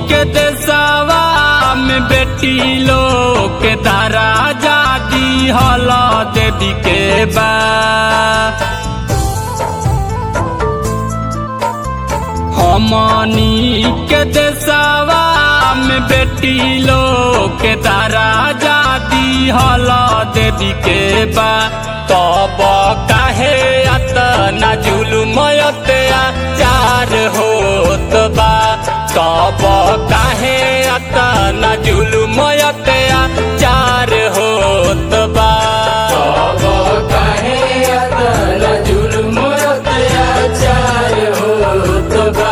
के देशवा में बेटी लोग के दारा जादी हल देवी के बा हमनी के देशवा में बेटी लोग के दारा जादी हल देवी के बा तब काहे अतना जुलुमयते चार होत बा तब काहे अतना जुलुमयते चार होत बा तब काहे अतना जुल्म अत्याचार होत बा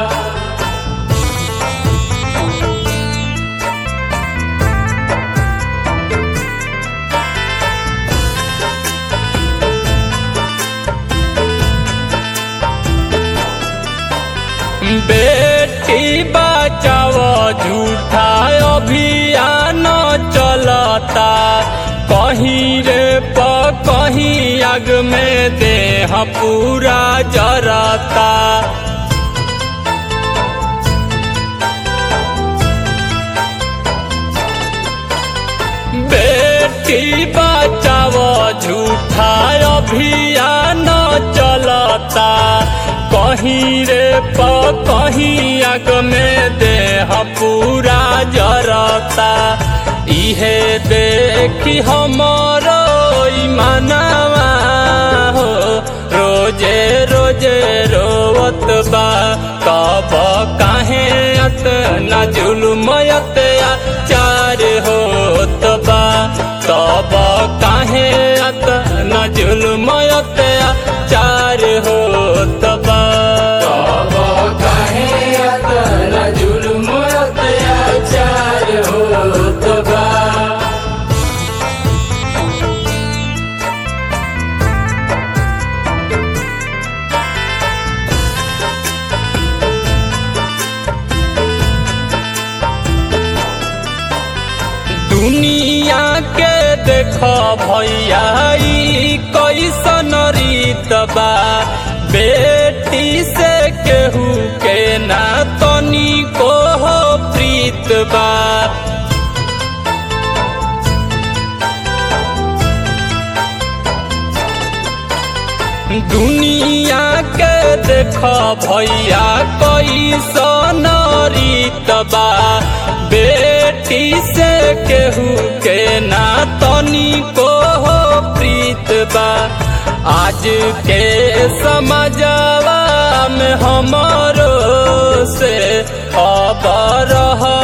बेटी बचाओ झूठा अभियान चलता कहीं रे प कहीं आग में देह पूरा जरता बेटी बचाओ झूठा अभियान चलता कहीं रे प कहीं आग में देह पूरा जरता इहे देखी हमरो ईमानवा हो रोजे रोजे रोवत बा कब काहे अतना जुलमयत चार होत बा तब काहे अतना जुलमयत चार होत बा तब काहे अतना जुल्म अत्याचार होत बा दुनिया के देख भैया ई कैसन रीत बा बेटी से केहू के ना तनी को हो प्रीत बा दुनिया के देख भैया कैसन रीत बा बेटी से केहू के ना तनी को हो प्रीत बा आज के समझवा में हमारो से अब रह